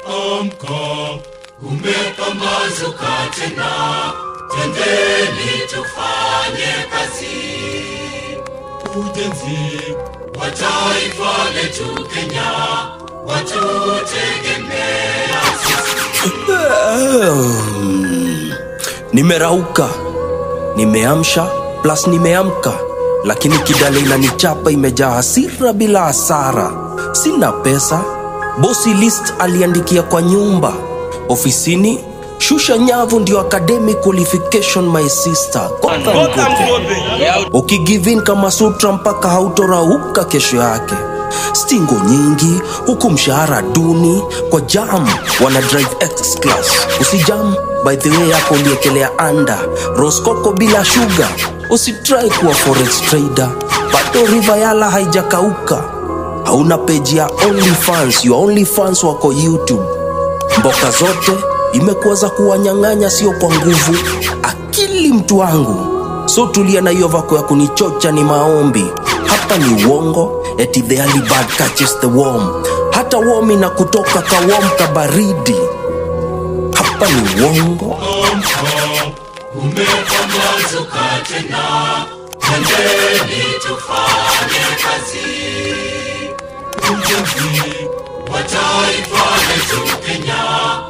amka, umepambazuka tena, twendeni tufanye kazi. Ujenzi wa taifa letu Kenya, watutegemea sisi. nimerauka nimeamsha plus nimeamka lakini kidale inanichapa imejaa hasira bila hasara sina pesa bosi list aliandikia kwa nyumba ofisini shusha nyavu ndio academic qualification my sister Gotham Gotham. ukigivin kama sutra mpaka hautorauka kesho yake stingo nyingi huku mshahara duni kwa jam wana drive x class usijam by the way yako uliekelea anda roskoko bila shuga usitrai kuwa forex trader bado rivayala haijakauka hauna peji ya only fans your only fans wako youtube mboka zote imekuwa za kuwanyang'anya sio kwa nguvu akili mtu wangu so tulia na hiyo vako ya kunichocha ni maombi hapa ni uongo eti the early bird catches the worm hata worm na kutoka kawom kabaridi hapa ni uongo Amka, umepambazuka tena, twendeni tufanye kazi. Ujenzi wa taifa letu Kenya,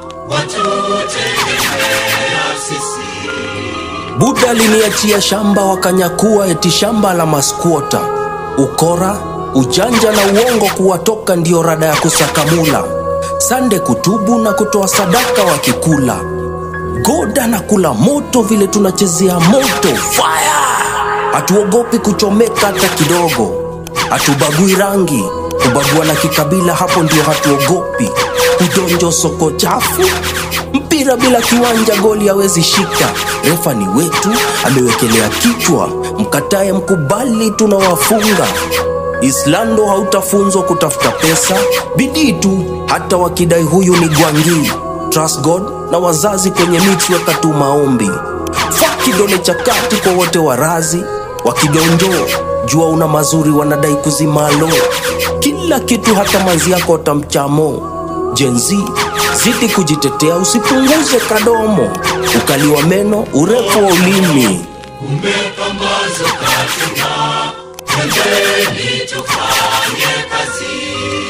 watutegemea sisi. buda aliniachia shamba wakanyakua eti shamba la maskuota ukora ujanja na uongo kuwatoka ndio rada ya kusakamula sande kutubu na kutoa sadaka wakikula goda na kula moto vile tunachezea moto fire hatuogopi kuchomeka hata kidogo hatubagui rangi kubagua na kikabila hapo ndio hatuogopi udonjo soko chafu mpira bila kiwanja goli hawezi shika refa ni wetu amewekelea kichwa mkataye mkubali tunawafunga islando hautafunzwa kutafuta pesa bidii tu hata wakidai huyu ni gwangi trust god na wazazi kwenye mix weka tu maombi fa kidole cha kati kwa wote warazi wakidonjoo jua una mazuri wanadai kuzimalo kila kitu hata mazi yako watamchamo jenzi zidi kujitetea usipunguze kadomo ukaliwa meno urefu wa ulimi Umepambazuka tena, twendeni tufanye kazi.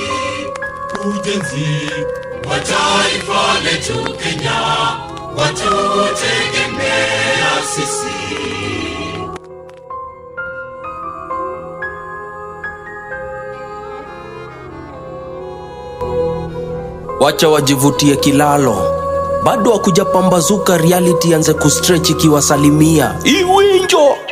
Ujenzi wa taifa letu Kenya, watutegemea sisi. wacha wajivutie kilalo bado hakujapambazuka reality anze kustretch ikiwasalimia iwinjo